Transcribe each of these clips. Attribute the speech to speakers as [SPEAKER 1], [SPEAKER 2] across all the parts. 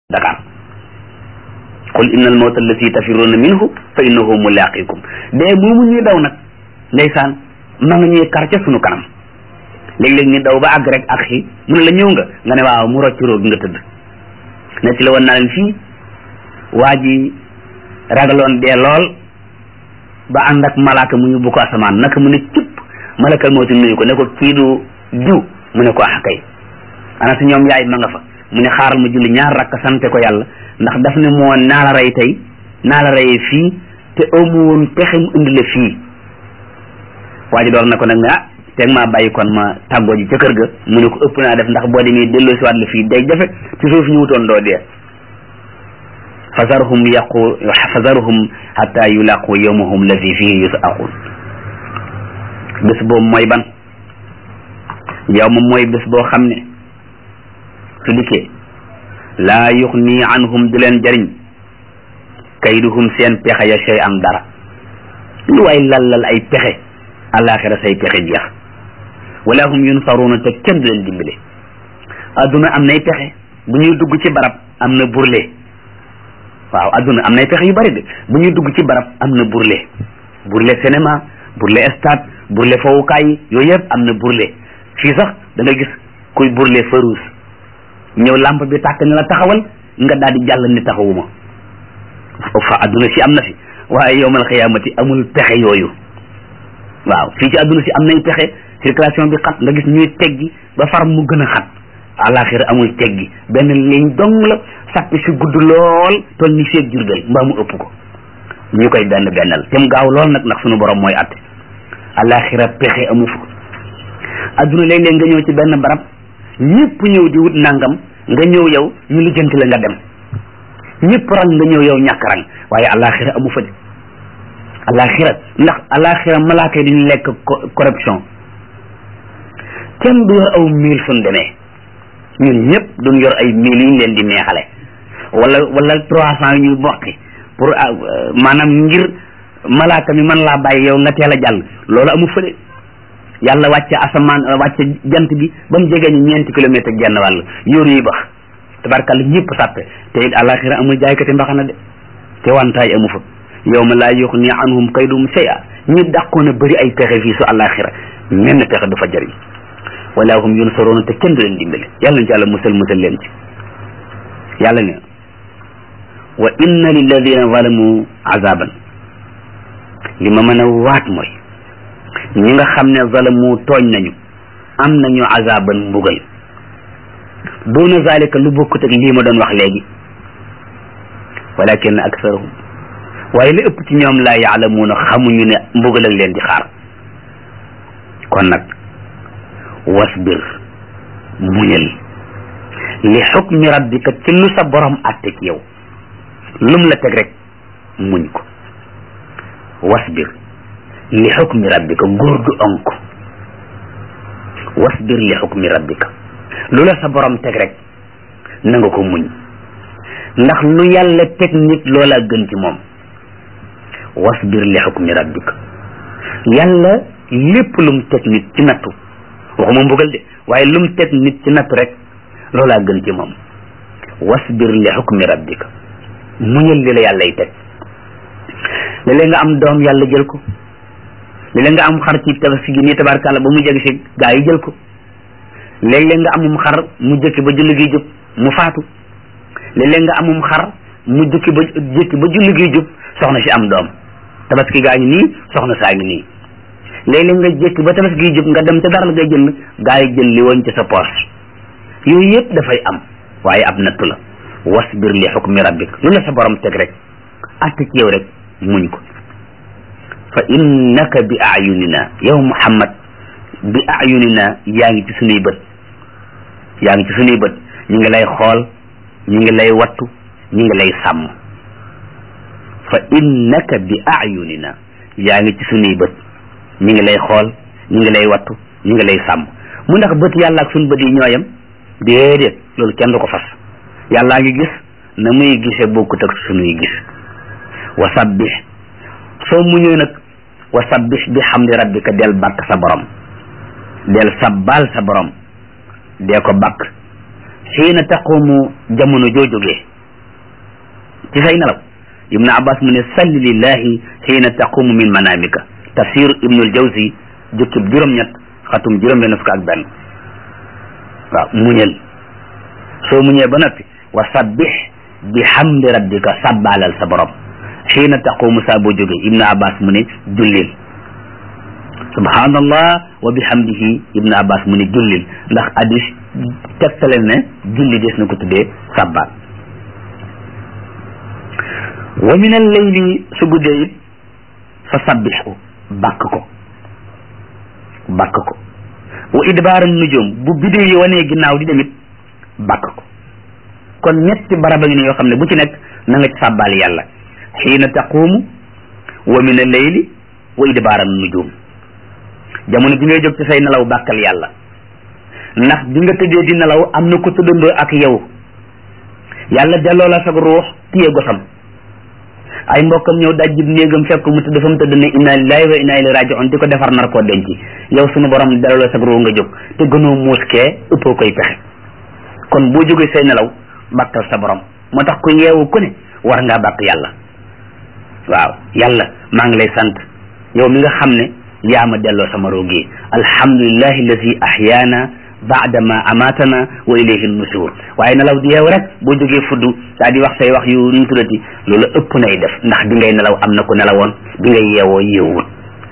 [SPEAKER 1] Dakar qul inna al mawta allati tafirruuna minhu fa innahu mulaqikum dee moomu ñuy daw nag ndeysaan ma nga ñuy kar ca sunu kanam léeg-léeg ñu daw ba àgg rek ak xi mu ne la ñëw nga nga ne waaw mu rocc róog nga tëdd ne ci la woon naa leen fii waa ji ragaloon dee lool ba ànd ak malaaka mu yóbbu ko asamaan naka mu ne cëpp malakal mawti nuyu ko ne ko kii du diw mu ne ko ax kay ana si ñoom yaay ma nga fa mu ne xaaral ma julli ñaar rakk sante ko yàlla ndax daf ne moo naa la rey tey naa la reyee fii te amu woon pexe mu indi la fii waa ji door na ko nag ne ah teeg maa bàyyi kon ma tàggoo ji ca kër ga mu ne ko ëpp naa def ndax boo demee delloo si waat la fii day jafe ci suuf ñu wutoon doo dee fasarhum yaqu fasarhum hatta yulaqu yawmahum lazi fihi yusaqun bés boobu mooy ban yow moom mooy bés boo xam ne su dikkee laa yuxni anhum du leen jariñ kayduhum seen pexe ya shay am dara lu waay lallal ay pexe alaxira say pexe jeex wala hum yunsaruuna te kenn du leen dimbale adduna am nay pexe bu ñuy dugg ci barab am na burle waaw adduna am nay pexe yu bari de bu ñuy dugg ci barab am na burle burle cinéma burle stade burle fowukaay yi yooyu yëpp am na burle fii sax da nga gis kuy burle farouus ñëw lampe bi tàkk ne la taxawal nga daal di jàll ni taxawuma fa adduna si am na fi waaye yowmal xiyaamati amul pexe yooyu waaw fii ci adduna si am nay pexe circulation bi xat nga gis ñuy teggi ba far mu gën a xat alaxira amul teggi benn ligne dong la sàppi si gudd lool toll ni seet jurbel mbaa mu ëpp ko ñu koy benn bennal te mu gaaw lool nag ndax sunu borom mooy atte alaxira pexe amu fa adduna léeg-léeg nga ñëw ci benn barab ñëpp ñëw di wut nangam nga ñëw yow ñu lijjanti la nga dem ñëpp rang nga ñëw yow ñàkk rang waaye alaxira amu fa de alaxira ndax alaxira malaaka yi dañu lekk corruption kenn du yor aw mille suñ demee ñun ñëpp duñ yor ay mille yu ñu leen di neexale wala wala trois cent yu bokki pour maanaam ngir malaaka mi man laa bàyyi yow nga teel a jàll loolu amu fa de yàlla wàcce asamaan wàcce jant bi ba mu jegee ñu ñeenti kilomètre ak genn wàll yóoru yi bax tabarkàlla ñëpp sàppe te it alaxira amul jaaykati mbaxana de te wantaay amu fa yawma laa yuxni anhum kaydum shay'a ñi dàqoon a bëri ay pexe fii su alaxira menn pexe du fa jëriñ wala hum yunsaroona te kenn du leen dimbale yàlla ñu ci yàlla musal musal leen ci yàlla ne wa inna lilladina zalamu azaban li ma mën a waat mooy ñi nga xam ne zalamu tooñ nañu am nañu azaban mbugal doona zalika lu bokkut ak lii ma doon wax léegi walakin aksarahum waaye li ëpp ci ñoom laa yaalamuuna xamuñu ne mbugal ak leen di xaar kon nag wasbir muñal li xukmi rabbika ci lu sa borom àtte ci yow lum la teg rek muñ ko wasbir li xukmi rabbika góor du onk wasbir li xukmi rabbika lu la sa borom teg rek na nga ko muñ ndax lu yàlla teg nit loola gën ci moom wasbir li xukmi rabbika yàlla lépp lum teg nit ci nattu waxuma mbugal de waaye lum teg nit ci nattu rek loolaa gën ci moom wasbir li xukmi rabbika muñal li la yàllay teg léeg-léeg nga am doom yàlla jël ko léeg-léeg nga am xar ci tabaski gi nii tabarkàlla ba mu jeg si gaa yi jël ko léeg-léeg nga amum xar mu jëkki ba julli gi jub mu faatu léeg-léeg nga amum xar mu jëkki ba jëkki ba julli gi jub soxna si am doom tabaski gaa ngi nii soxna saa ngi nii léeg-léeg nga jëkki ba tabaski gi jub nga dem ca dara la ngay jënd gaa yi jël li woon ci sa poche yooyu yëpp dafay am waaye ab nattu la wasbir li xukmi rabbik lu la sa borom teg rek atte ci yow rek muñ ko fa innaka bi ayunina yow muhammad bi ayunina yaa ngi ci sunuy bët yaa ngi ci sunuy bët ñu ngi lay xool ñu ngi lay wattu ñu ngi lay sàmm fa innaka bi ayunina yaa ngi ci sunuy bët ñu ngi lay xool ñu ngi lay wattu ñu ngi lay sàmm mu ndax bët yàlla ak sunu bët yi ñooyam déedéet loolu kenn du ko fas yàllaa ngi gis na muy gise bokkut ak sunuy gis wa sabbih soo muñee nag wa sabbih bi hamdi rabbika del bàkk sa borom del sabbal sa borom dee ko bàkk xiina taqumu jamono joo jógee ci say nelaw ibnu abbas mu ne salli lillahi xiina taqumu min manamika tafsir ibnul jawzi jukkib juróom-ñett xatum juróom-benn fukk ak benn waaw muñal soo muñee ba noppi wa sabbih bi hamdi rabbika sabbaalal sa borom xiina taqumu saa boo jógee ibnu abbas mu ne jullil subhanallah wa bihamdihi ibnu abbas mu ne jullil ndax hadis tegtale ne julli des na ko tuddee sabbaal wa min al layli su guddee it fa sabbixu bàkk ko bàkk ko wa idbaaran nujum bu bidéo yi wanee ginnaaw di demit bàkk ko kon ñetti baraba ngi ne yoo xam ne bu ci nekk na nga ci sàbbaal yàlla xiina taquumu wa min al layli wa idbaaran nujum jamono bi ngay jóg ci say nelaw bàkkal yàlla ndax bi nga tëddee di nelaw am na ko tëddandoo ak yow yàlla delloo la sag ruux téye gosam ay mbokkam ñëw dajjib néegam fekk mu tëdd fa mu tëdd ne inna lillahi wa inna ilayhi raji'un di ko defar nar koo denc yow sunu borom delloo la sag ruux nga jóg te gënoo muus kee ëppoo koy pexe kon boo jógee say nelaw bàkkal sa borom moo tax ku yeewu ku ne war ngaa bàkk yàlla waaw yàlla maa ngi lay sant yow mi nga xam ne yaa ma delloo sama ruux gi alhamdulillahi allazi ahyaana baada ma amatana wa ilayhi nusur waaye nelaw di yeew rek boo jógee fuddu daa di wax say wax yu nu tuddati loolu ëpp nay def ndax bi ngay nelaw am na ku nelawoon bi ngay yeewoo yeewul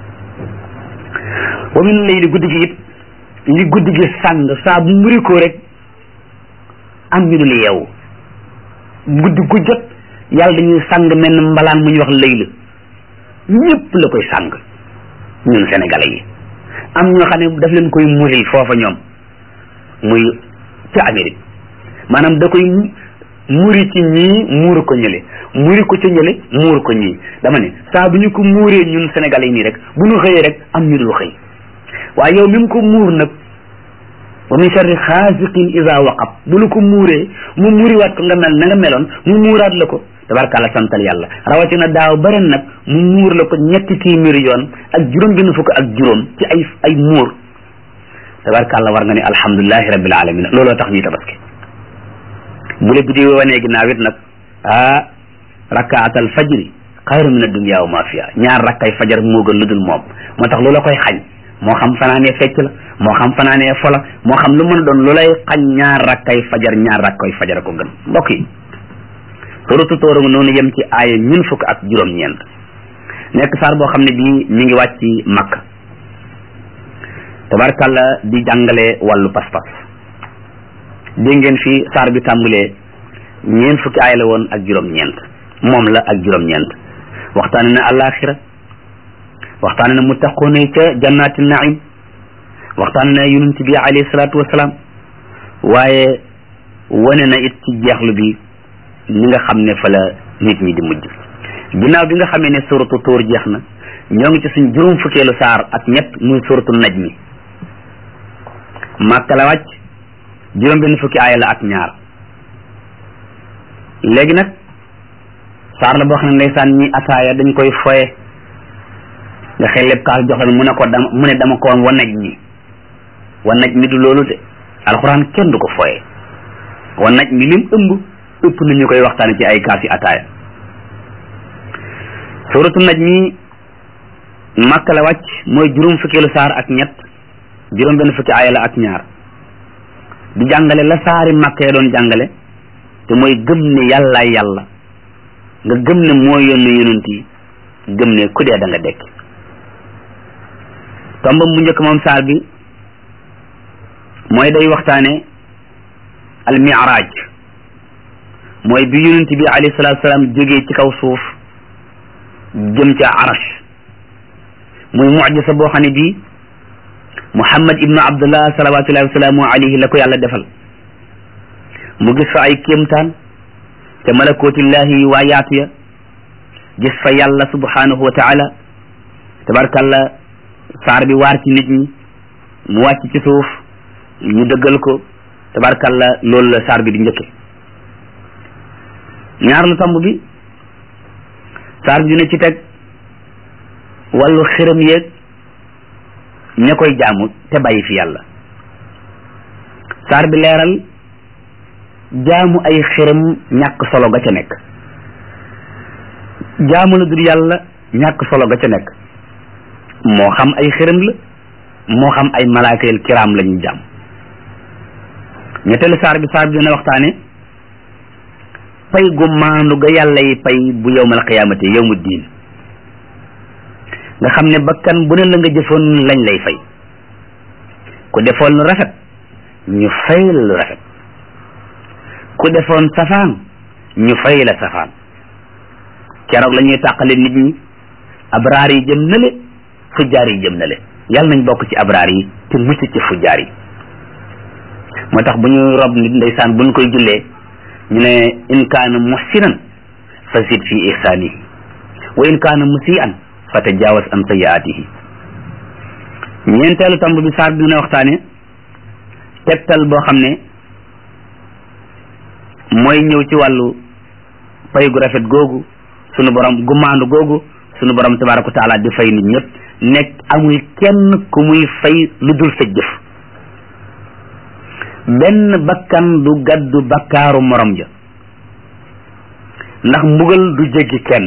[SPEAKER 1] wa min layli guddi gi it li guddi gi sàng saa bu muri ko rek am ñu dul yeewu guddi gu jot yàlla dañuy sàng mel ne mbalaan mu ñuy wax layla ñëpp la koy sàng ñun sénégalais yi am ñoo xam ne daf leen koy muril foofa ñoom muy ca Amérique maanaam da koy muri ci ñii muur ko ñële muri ko ca ñële muur ko ñii dama ne saa bu ñu ko muuree ñun sénégalais yi nii rek bu ñu xëyee rek am ñu dul xëy waaye yow mi mu ko muur nag wa min sharri xaasiqin ida waqab bu lu ko muuree mu muuriwaat ko nga mel na nga meloon mu muuraat la ko tabarkàlla santal yàlla rawatina daaw baren nag mu muur la ko ñetti téeméeri yoon ak juróom benn fukk ak juróom ci ay ay muur tabarkàlla war nga ne alhamdulilahi rabbil alamin looloo tax ñuy tabaski bu la biddi wanee ginnaaw it nag ah rakkaatal fajri xayru min addunya wa ma fiha ñaar rakkay fajar moo gën lu dul moom moo tax loola koy xañ moo xam fanaanee fecc la moo xam fanaanee fola moo xam lu mën a doon lu lay xañ ñaar rakkay fajar ñaar rakkay fajar ko gën mbokk yi suratu tóora nga noonu yem ci aaya ñun fukk ak juróom-ñeent nekk saar boo xam ne bii mi ngi wàcc makka tabarkàlla di jàngale wàllu pas-pas dégg ngeen fi saar bi tàmbalee ñeent fukki aaya la woon ak juróom-ñeent moom la ak juróom-ñeent waxtaane na alaxira waxtaane na muttaqoona yi ca jannaati naim waxtaane na yonent bi alayhi salaatu wasalaam waaye wane na it ci jeexlu bi ni nga xam ne fa la nit ñi di mujj ginnaaw bi nga xamee ne suratu tóor jeex na ñoo ngi ci suñ juróom fukkeelu saar ak ñett muy suratu naj mi màkka la wàcc juróom benn fukki aaya la ak ñaar léegi nag saar la boo xam ne ndeysaan ñi ataaya dañ koy foye nga xel lépp kaas jox leen mu ne ko dama mu ne dama ko woon wa naj mi wa naj mi du loolu de alxuraan kenn du ko foye wa naj mi lim ëmb ëpp na ñu koy waxtaane ci ay kaas yi ataaya suratu naj mi màkk la wàcc mooy juróom fukkeelu saar ak ñett juróom benn fukki aaya la ak ñaar di jàngale la saari màkk ya doon jàngale te mooy gëm ne yàllaay yàlla nga gëm ne moo yónni yonent yi gëm ne ku dee da nga dekk tombam bu njëkk moom saar bi mooy day waxtaane al mi'raj mooy bi yonent bi alayhi salaatu salaam jógee ci kaw suuf jëm ca arash muy mucjisa boo xam ne bii muhammad ibnu abdullah salawatullahi wasalaamu alayhi la ko yàlla defal mu gis fa ay kéemtaan te malakootillahi waa yaatu ya gis fa yàlla subhanahu wa taala tabarkalla saar bi waar ci nit ñi mu wàcc ci suuf ñu dëggal ko tabarkalla loolu la saar bi di njëkke ñaar lu tomb bi saar bi dina ci teg wàllu xiram yeeg ña koy jaamu te bàyyi fi yàlla saar bi leeral jaamu ay xiram ñàkk solo ga ca nekk jaamu la dul yàlla ñàkk solo ga ca nekk moo xam ay xërëm la moo xam ay malaakayil kiraam la ñuy jaam ñetteelu saar bi saar bi dina waxtaane pay gu maandu ga yàlla yi pay bu yowmal qiyaamati yowmu diin nga xam ne bakkan bu ne la nga jëfoon lañ lay fay ku defoon lu rafet ñu fay la lu rafet ku defoon safaan ñu fay la safaan keroog la ñuy tàqale nit ñi abraar yi jëm na le fujjaar yi jëm na le yàlla nañ bokk ci abraar yi te mucc ci fujjaar yi moo tax bu ñu rob nit ndeysaan bu ñu koy jullee ñu ne in kaana muhsinan fa zid fi ihsaanihi wa in kaana musian fa tajaawaz an sayiaatihi ñeenteelu tomb bi saar bi dina waxtaane tegtal boo xam ne mooy ñëw ci wàllu pay gu rafet googu sunu borom gu maandu googu sunu borom tabaraka wa taala di fay nit ñëpp nekk amul kenn ku muy fay lu dul sa jëf benn bakkan du gaddu bakkaaru morom ja ndax mbugal du jéggi kenn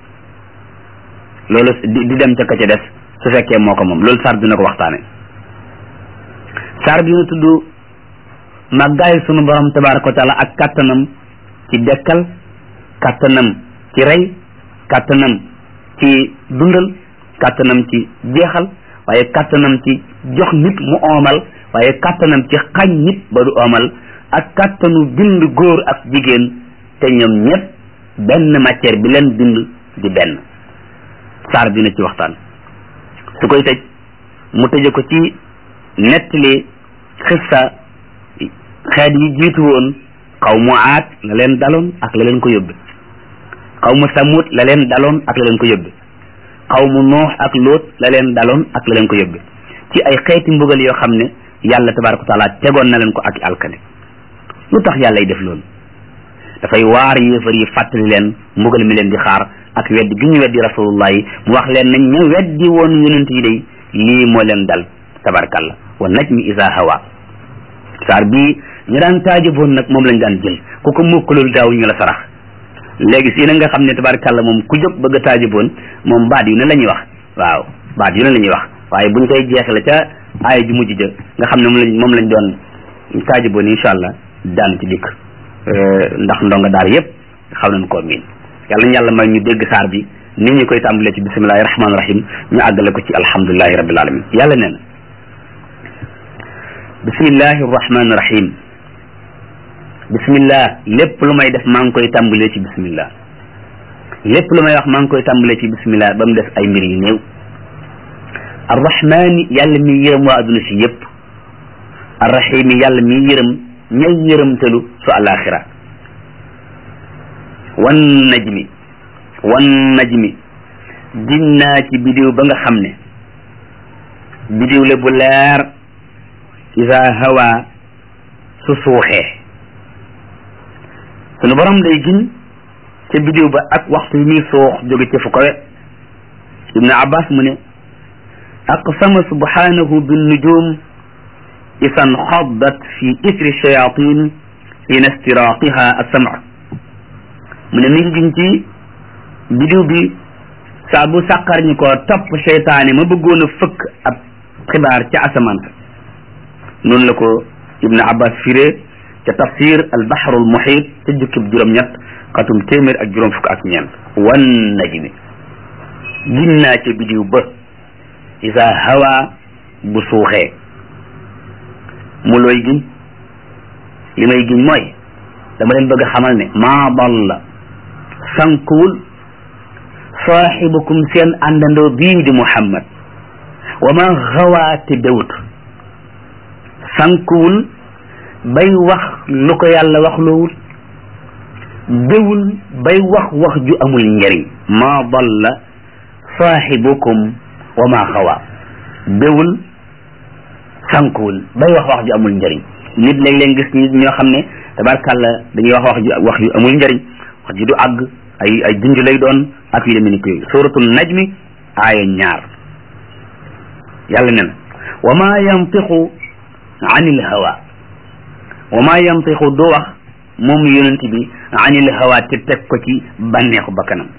[SPEAKER 1] loolu di di dem ca ka ca des su fekkee moo ko moom loolu saar dina ko waxtaane saar dina tudd màggaay sunu borom tabaraka wa taala ak kàttanam ci dekkal kàttanam ci rey kàttanam ci dundal kàttanam ci jeexal waaye kàttanam ci jox nit mu oomal waaye kàttanam ci xañ nit ba du oomal ak kàttanu bind góor ak jigéen te ñoom ñëpp benn matière bi leen bind di benn saar dina ci waxtaan su koy tëj mu tëje ko ci nettali xissa xeet yi jiitu woon xaw mu aat la leen daloon ak la leen ko yóbbe xaw mu samut la leen daloon ak la leen ko yóbbe xaw mu noox ak lóot la leen daloon ak la leen ko yóbbe ci ay xeeti mbugal yoo xam ne yàlla tabaraka wa taala tegoon na leen ko ak alkane lu tax yàlla y def loolu dafay waar yéefar yi fàttali leen mbugal mi leen di xaar ak weddi gi ñu weddi rasulullah yi mu wax leen nañ ña weddi woon yonent yi day lii moo leen dal tabarakalla wa najmi isa hawa saar bii ñu daan taajaboon nag moom lañ daan jël ku ko mukkalul daaw ñu la sarax léegi si na nga xam ne tabarakalla moom ku jóg bëgg a taajaboon moom baat yu ne la ñuy wax waaw baat yu ne la ñuy wax waaye buñ koy jeexale ca aaya ju mujj ja nga xam ne moom lañ moom lañ doon taajaboon incha allah daan ci dikk ndax ndonga daal yëpp xaw nañ koo miin yàlla ñu yàlla may ñu dégg saar bi ni ñu koy tàmbalee ci bismillahi rahmaani rahim ñu àggale ko ci alhamdulilahi rabbil alamin yàlla nee na bismillahi rahmaani rahim bismillah lépp lu may def maa ngi koy tàmbalee ci bismillah lépp lu may wax maa ngi koy tàmbalee ci bismillah ba mu des ay mbir yu néew arrahmaani yàlla mi yërëm waa adduna si yëpp arrahimi yàlla mi yërëm ñay yërëmtalu su alaxira wan najmi wan najmi ginnaa ci bidiw ba nga xam ne bidiw la bu leer isa hawa su suuxee sunu borom day giñ ca bidiw ba ak waxtu yi muy suux jóge ci fu kawe ibnu abbas mu ne aqsama subhanahu binnujum isan xaddat fi isri shayatin ina istiraqiha asama mu ne mi ngi giñ ci bidiw bi saa bu sàqar ñi ko topp seytaane ma bëggoon a fëkk ab xibaar ca asamaan sa noonu la ko ibnu abbas firee ca tafsir al bahrul muhit ca jukkib juróom-ñett xatum téeméer ak juróom fukk ak ñeent wan najmi ginnaa ca bidiw ba isa hawa bu suuxee mu looy giñ li may giñ mooy dama leen bëgg a xamal ne maa dalla sankuwul saaxibukum seen àndandoo bii di muhammad wa ma xawaate dawut sankuwul bay wax lu ko yàlla wax loowul déwul bay wax wax ju amul njëriñ maa dalla saaxibukum wa ma xawa déwul sankuwul bay wax wax ju amul njëriñ nit léeg-léeg gis nit ñoo xam ne tabarkàlla dañuy wax wax ju wax ju amul njëriñ wax ji du àgg ay ay junj lay doon ak yu demee ni ko yooyu suratul najmi aaya ñaar yàlla ne na wa ma yantiqu anil hawa wa ma yantiqu du wax moom yonent bi anil hawa te teg ko ci bànneexu bakkanam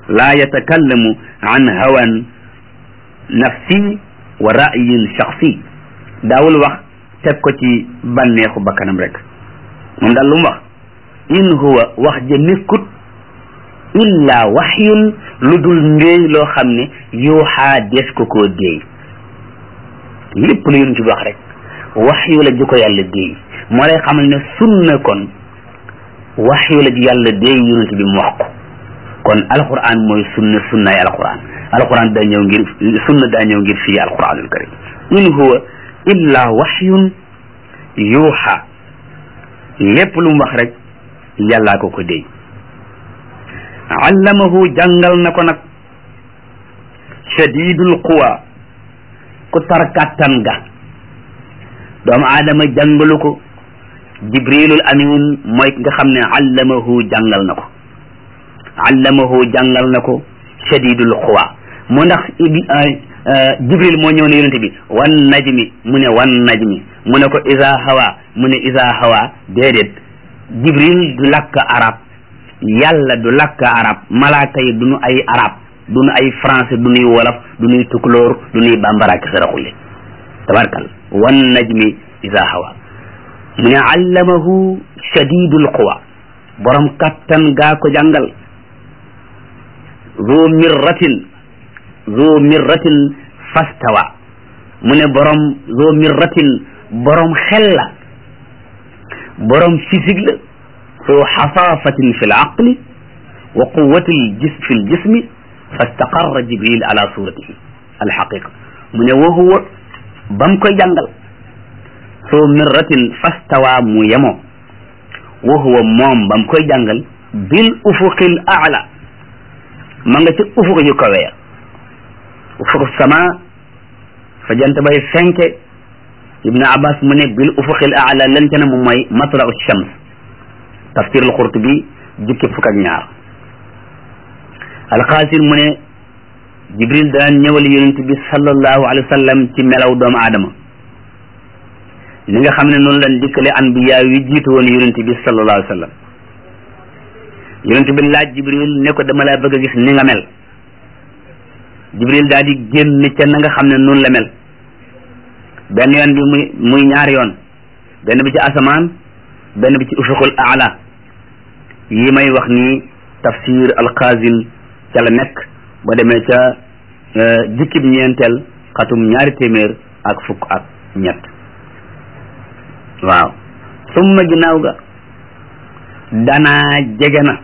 [SPEAKER 1] laa yatakallamu an hawan nafsi wa ra'yin shaxsi daawul wax teg ko ci bànneexu bakkanam rek moom daal lu mu wax in huwa wax ja nekkut illa waxyun lu dul ndéey loo xam ne yuuxaa des ko koo déey lépp lu yonent bi wax rek waxyu la ji ko yàlla déey moo lay xamal ne sunna kon waxyu la ji yàlla déey yonent bi mu wax ko kon alquran mooy sunna sunnaay alquran alquran daa ñëw ngir sunna daa ñëw ngir fii alquranul karim in huwa illa waxyun yuuxa lépp lu mu wax rek yàllaa ko ko déy allamahu jàngal na ko nag shadidul quwa ku tar kàttan ga doomu aadama jàngalu ko jibrilul amin mooy nga xam ne allamahu jàngal na ko allamahu jàngal na ko shadidul quwa mu ndax jibril moo ñëw ne yonente bi wan najmi mu ne wan najmi mu ne ko isa hawa mu ne isa hawa déedéet jibril du lakk arab yàlla du lakk arab malaaka yi duñu ay arab duñu ay français du nuy wolof du nuy tukulóor du nuy bambara ki saraxule tabarkal wan najmi isa hawa mu ne allamahu shadidul quwa borom kattan gaa ko jàngal zu mirratin zu mirratin fastawa mu ne borom zu mirratin borom xel la borom physique la zu xasaafatin fi l aqli wa quwati ljis fi ljismi fastaqarra jibril ala suratihi alxaqiqa mu ne wa huwa bam koy jàngal zu mirratin fastawa mu yemoo wa huwa moom bam koy jàngal bil ufuqil aala ma nga ci ufuq yu kawe ya ufuq sama fa jant bay fenke ibnu abbas mu ne bil ufuqil aala lan ca ne moom mooy matla'u shams tafsir al qurtubi jukki fukk ak ñaar alxaasir mu ne jibril daan ñëwal yonent bi sallallahu alayhi wa sallam ci melaw doomu aadama ni nga xam ne noonu lan dikkale anbiya yi jiitu woon yonent bi sallallahu alayhi wa sallam yonent bi laaj jibril ne ko dama laa bëgg a gis ni nga mel jibril daal di génn ca na nga xam ne noonu la mel benn yoon bi muy muy ñaari yoon benn bi ci asamaan benn bi ci ufuqul aala yi may wax nii tafsir alxaasin ca la nekk ba demee ca jikkib ñeenteel xatum ñaari téeméer ak fukk ak ñett waaw summa ginnaaw ga danaa jege na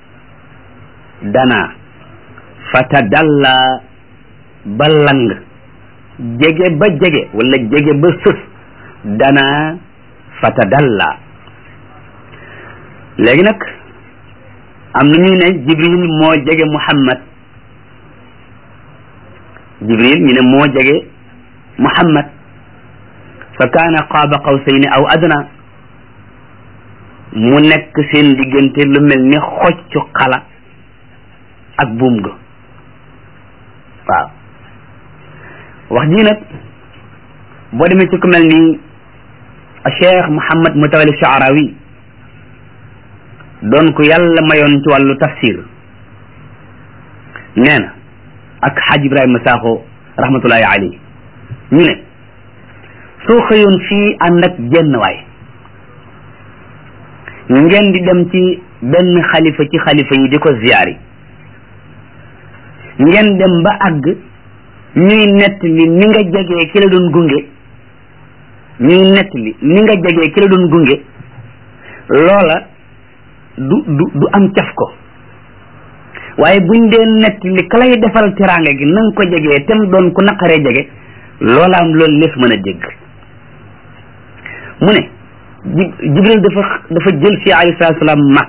[SPEAKER 1] danaa fatadalla ba lang jege ba jege wala jege ba sës danaa fatadalla léegi nag am na ñuy ne jibril moo jege muhammad jibril ñu ne moo jege muhammad fa kaana qaaba qawsayni aw adna mu nekk seen diggante lu mel ni xoccu xala ak buum ga waaw wax ji nag boo demee ci ku mel ni cheikh Mouhammad Mutawalli Shaarawi doon ko yàlla mayoon ci wàllu tafsir nee na ak xaaj Ibrahima Sakho rahmatullahi alayhi ñu ne soo xëyoon fii ànd ak jenn waay ngeen di dem ci benn xalifa ci xalifa yi di ko ziyaari ngeen dem ba àgg ñuy nett li ni nga jegee ki la doon gunge ñuy nett li ni nga jegee ki la doon gunge loola du du du am caf ko waaye buñ dee nett li ka lay defal teraanga gi na nga ko jegee tem doon ku naqaree jege loola am loolu lees mën a dégg mu ne jibril dafa dafa jël si alayhi salaatu salaam màkk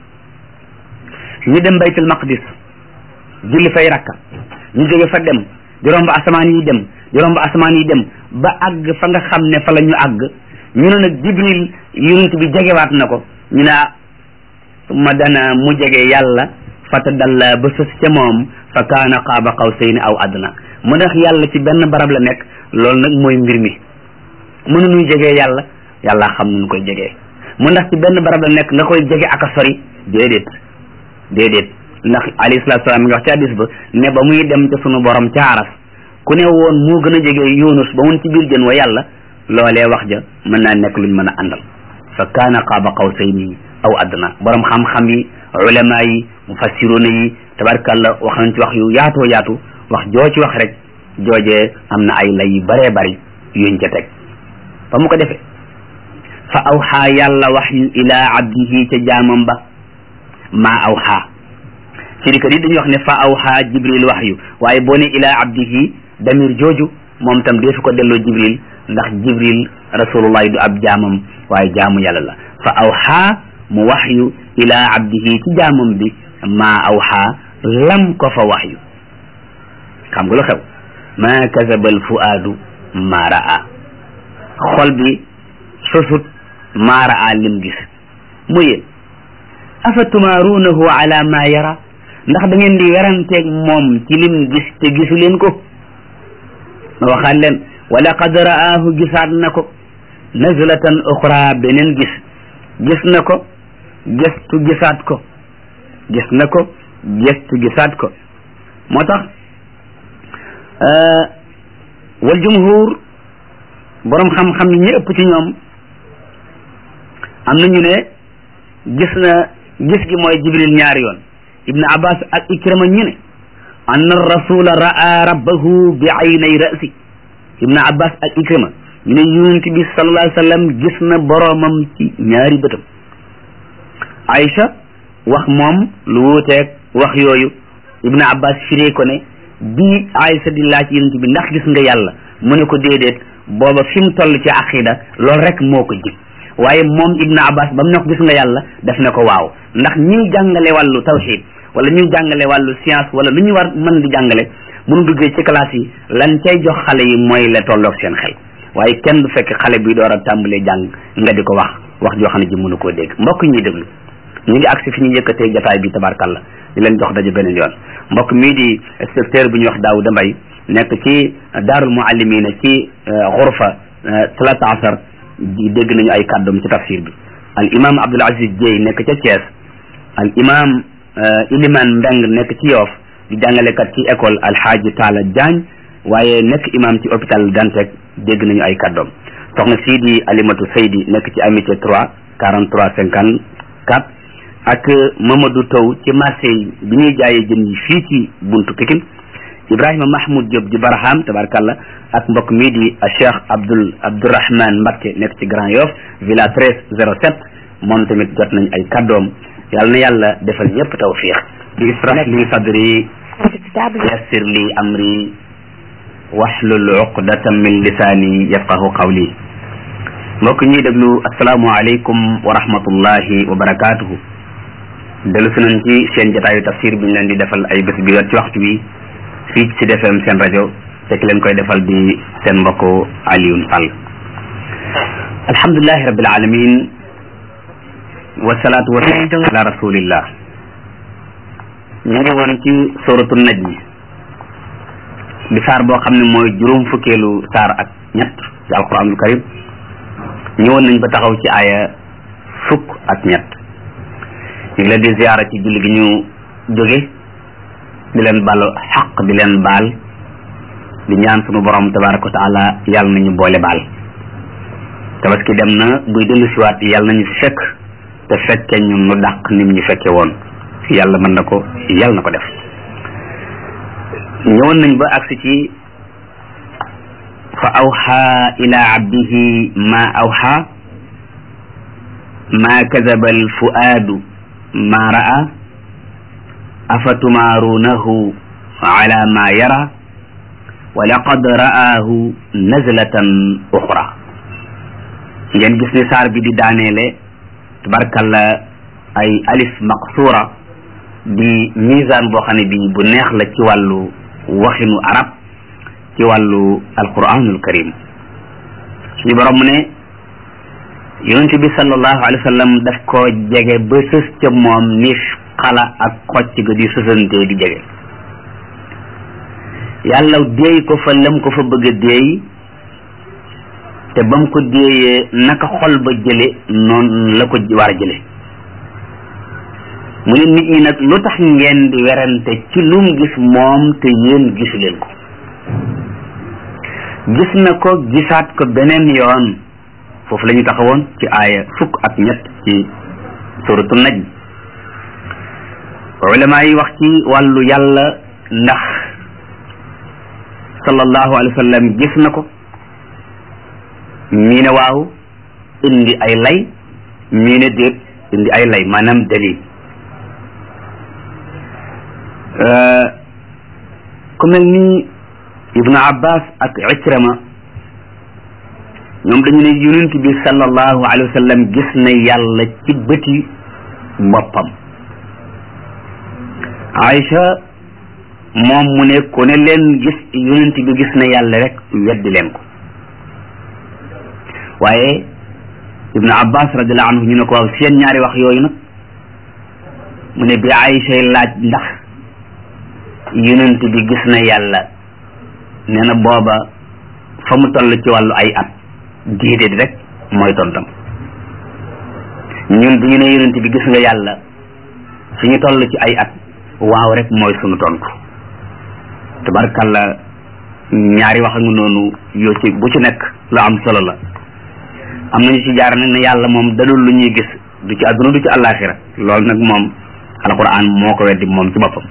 [SPEAKER 1] ñu dem baytul maqdis julli fay rakka ñu jóge fa dem di romb asamaan yi dem di romb asamaan yi dem ba àgg fa nga xam ne fa la ñu àgg ñu ne nag jibril yonent bi jegewaat na ko ñu ne summa dana mu jege yàlla fatadalla ba sës ca moom fa kaana qaaba qawsayni aw adna mu ndax yàlla ci benn barab la nekk loolu nag mooy mbir mi mënu nuy jegee yàlla yàlla xam nu koy jegee mu ndax ci benn barab la nekk nga koy jege ak a sori déedéet déedéet ndax alayhi salaatu salaam mi nga wax ci hadis ba ne ba muy dem ca sunu borom ca aras ku ne woon moo gën a jege yunus ba mun ci biir jën wa yàlla loolee wax ja mën naa nekk luñ mën a àndal fa kaana qaaba qawsayni aw adna borom xam-xam yi ulama yi mufassiruna yi tabarkàlla wax nañ ci wax yu yaatoo yaatu wax joo ci wax rek joojee am na ay lay yu bëree bëri yuñ ca teg ba mu ko defee fa awxaa yàlla wax yu ilaa abdihi ca jaamam ba maa awxaa firikat yi dañuy wax ne fa awxaa jibril wax yu waaye boo ne ilaa abdihi damir jooju moom tam deesu ko delloo jibril ndax jibril rasulullahi du ab jaamam waaye jaamu yàlla la fa awxaa mu wax yu ilaa abdihi ci jaamam bi maa awxaa lam ko fa wax yu xam nga lu xew maa kazaba al fuaadu maa raa xol bi sosut maa raa lim gis mu yéen afa tumaaruunahu ala maa yara ndax da ngeen di weranteeg moom ci lim gis te gisu leen ko ma waxaat leen wa laqad ra'aahu gisaat na ko nazlatan uxra beneen gis gis na ko gestu gisaat ko gis na ko gestu gisaat ko moo tax wal jumhur borom xam-xam yi ñu ëpp ci ñoom am na ñu ne gis na gis gi mooy jibril ñaari yoon ibnu abbas ak ikrama ñu ne anna rasula ra'a rabbahu bi aynay ra'si ibnu abbas ak ikrama ñu ne yonent bi sallallahu alayhi wa sallam gis na boroomam ci ñaari bëtam aïcha wax moom lu wuuteeg wax yooyu ibnu abbas firee ko ne bii aïcha di laaj yonent bi ndax gis nga yàlla mu ne ko déedéet booba fi mu toll ci aqida loolu rek moo ko jig waaye moom ibnu abbas ba mu ne ko gis nga yàlla def na ko waaw ndax ñuy jàngale wàllu tawxid wala ñuy jàngale wàllu science wala lu ñu war mën di jàngale bu ñu duggee ci classe yi lan cay jox xale yi mooy la tolloog seen xel waaye kenn du fekk xale bi door a tàmbalee jàng nga di ko wax wax joo xam ne ji mënu koo dégg mbokk ñuy déglu ñu ngi agsi fi ñu yëkkatee jataay bi tabarkalla di leen jox daje beneen yoon mbokk mii di inspecteur bu ñuy wax Daouda Mbaye nekk ci daarul muallimina ci xurfa talata asar di dégg nañu ay kàddoom ci tafsir bi al imam Abdul Aziz Dieye nekk ca Thiès al imam Iliman Mbeng nekk ci Yoof di jàngalekat ci école alxaaji Taala Diagne waaye nekk imam ci hôpital Dantec dégg nañu ay kàddoom soxna sii di Alimatu Seydi nekk ci amitié 3 43 54 ak Mamadou Taw ci marché bi ñuy jaayee jën yi fii ci buntu Pikine Ibrahima Mahmoud Diop di Barham tabarkalla ak mbokk mii di Cheikh Abdoul Abdourahman Mbacké nekk ci Grand Yoff villa 13 07 moom tamit jot nañ ay kàddoom yàlla na yàlla defal ñëpp tawfiq di israh li sadri yassir li amri wahlul uqdatan min lisaani yafqahu qawli mbokk ñuy déglu asalaamu aleykum wa rahmatullahi wa barakatuhu dellu si nañ ci seen jotaayu tafsir bi ñu leen di defal ay bés bi yor ci waxtu wi fii ci defem seen rajo te ki leen koy defal di seen mbokk Alioune Sall alhamdulilahi rabbil alamin wasalaatu wasalaam ala rasulillah ñu ngi woon ci suratu najmi di saar boo xam ne mooy juróom fukkeelu saar ak ñett ci alquranul karim ñëwoon nañ ba taxaw ci aaya fukk ak ñett ñu ngi leen di ziyaara ci julli gi ñu jóge di leen bal xaq di leen baal di ñaan sunu borom tabaraka wa taala yàlla nañu boole baal tabaski dem na buy dellu siwaat yàlla nañu fi fekk te fekke ñun nu dàq nim ñu fekke woon yàlla mën na ko yàlla na ko def ñëwoon nañ ba agsi ci fa awxa ila abdihi ma awxa ma kadaba al fuaadu ma ra'a afa tumaaruunahu ala ma yara wa laqad ra'aahu nazlatan uxra ngeen gis ni saar bi di daaneele tabarkalla ay alif maqsuura di misaan boo xam ne bi bu neex la ci wàllu waxinu arab ci wàllu alquranul karim suñu borom mu ne yonent bi sallallahu alayhi wa sallam daf ko jege ba sës ca moom ni xala ak xocc ga di sësantee di jege yàlla déey ko fa lam ko fa bëgg a déey te ba mu ko déeyee naka xol ba jële noonu la ko war a jële mu ne nit ñi nag lu tax ngeen di werante ci lum gis moom te yéen gisu leen ko gis na ko gisaat ko beneen yoon foofu la ñu taxawoon ci aaya fukk ak ñett ci suratu najm ulama yi wax ci wàllu yàlla ndax sallallahu alayhi wa sallam gis na ko ñii ne waaw indi ay lay ñii ne déet indi ay lay maanaam dalil ku mel ni ibnu abbas ak ikrama ñoom dañu ne yonent bi sallallahu alayhi wa sallam gis na yàlla ci bëti boppam Aïcha moom mu ne ku ne leen gis yonent bi gis na yàlla rek weddi leen ko waaye ibnu abbas radiallahu anhu ñu ne ko waaw seen ñaari wax yooyu nag mu ne bi Aïcha laaj ndax yonent bi gis na yàlla nee na booba fa mu toll ci wàllu ay at déedéet rek mooy tontam ñun bu ñu ne yonent bi gis nga yàlla fi ñu toll ci ay at waaw rek mooy sunu tontu tabarkalla ñaari wax nga noonu yoo ci bu ci nekk lu am solo la am nañu ci jaar nag ne yàlla moom dadul lu ñuy gis du ci àdduna du ci àllaaxira loolu nag moom alquran moo ko weddi moom ci boppam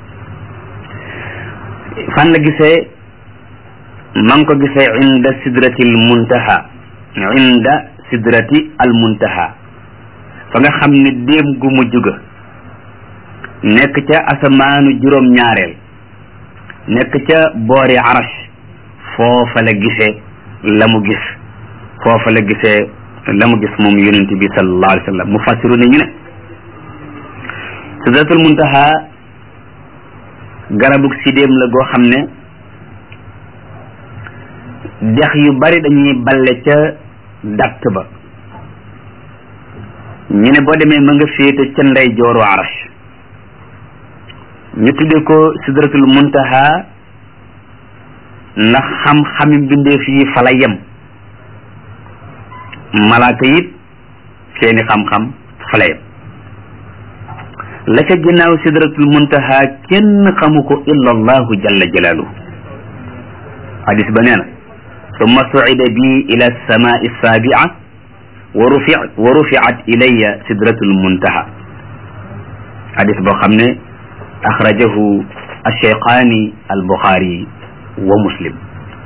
[SPEAKER 1] fan la gisee ma ngi ko gisee inda sidrati al muntaha inda sidrati al muntaha fa nga xam ne déem gu mujj ga nekk ca asamaanu juróom ñaareel nekk ca boori arash foofa la gisee la mu gis foofa la gisee la mu gis moom yonent bi sallallahu alayhi wa sallam mu fassiru ne ñu ne sidratul muntaha garabug sidéem la goo xam ne dex yu bari dañuy balle ca datt ba ñu ne boo demee ma nga féete ca ndey jooru arash ñu tudde ko sidratul muntaha ndax xam-xami mbindeef yi fa la yem malaaka it seeni xam-xam fa la yem la ca ginnaaw sidratul muntaha kenn xamu ko illa allahu jalla jalaaluhu hadis ba nee na summa sucida bi ila alsamai alsaabica wa rufi wa ruficat ilaya sidratul muntaha hadis boo xam ne axrajahu alcheyqaani albuxaari wa muslim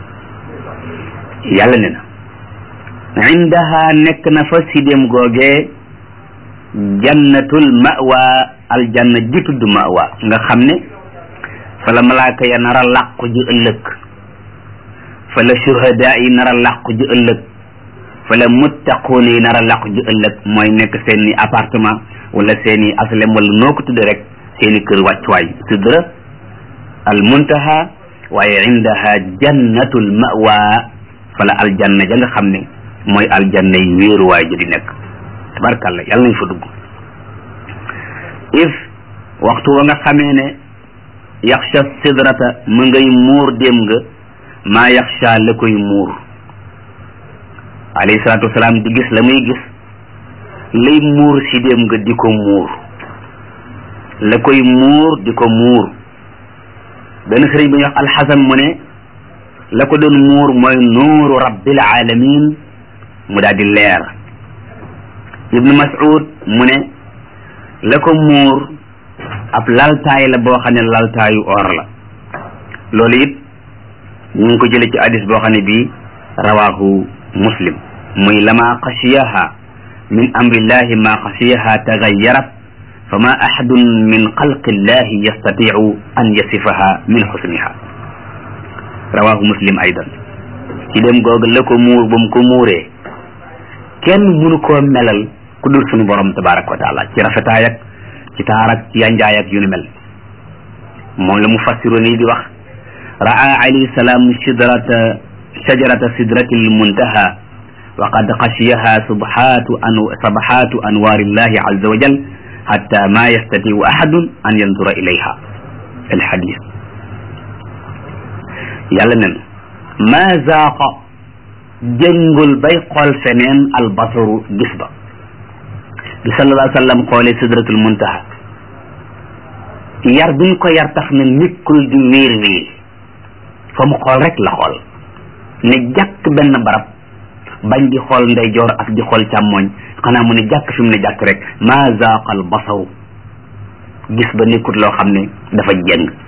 [SPEAKER 1] yàlla ne na indaha nekk na fa sidéem googee jannatul mawa aljanna ji tudd mawa nga xam ne fa la malaaka ya nar a làqu ji ëllëg fa la shuhada yi nar a làqu ji ëllëg fa la muttaquun yi nar a làqu ji ëllëg mooy nekk seeni appartement wala seeni aslem wala noo ko tudde rek seeni kër wàccuwaay sidra al muntaha waaye indaha jannatul mawa fa la aljanna ja nga xam ne mooy aljanna yi wéeruwaay ji di nekk tabarkalla yàlla nañ fa dugg if waxtu wa nga xamee ne yaxsha sidrata mu ngay muur dem nga maa yaxsha la koy muur alayhi salaatu wasalaam di gis la muy gis lay muur si dem nga di ko muur la koy muur di ko muur benn sëriñ bu ñuy wax alxasan mu ne la ko doon muur mooy nuuru rabbil alamin mu daal di leer ibnu mas'ud mu ne la ko muur ab laltaay la boo xam ne laltaayu or la loolu it ñu ngi ko jële ci hadis boo xam ne bii rawahu muslim muy lama xashiyaha min amrillahi ma xashiyaha tagayarat fama ahadun min xalqi llahi yastatiu an yasifaha min xusniha rawahu muslim aydan ci dem googu la ko muur ba mu ko muuree kenn mënu koo melal ku dul suñu borom tabaraka wa taala ci rafetaay ak ci taar ak ci yanjaay ak yu ni mel moom la mu fassiru nii di wax raa alayhi salaam sidrata shajarata sidratil muntaha wa qad xashiyaha subhatu an sabhatu anwarillahi azza wa jal hatta ma yastatiu ahadun an yandura ilayha alhadis yàlla nen ma zaaqa jëngul bay xool feneen albasaru gis ba bi sallallahu alayhi wa sallam xoolee sidratul muntaha yar biñ ko yar tax na nekkul di wéer wéer fa mu xool rek la xool ne jàkk benn barab bañ di xool ndeyjoor ak di xool càmmoñ xanaa mu ne jàkk fi mu ne jàkk rek maa zaaqa al basaru gis ba nekkut loo xam ne dafa jeng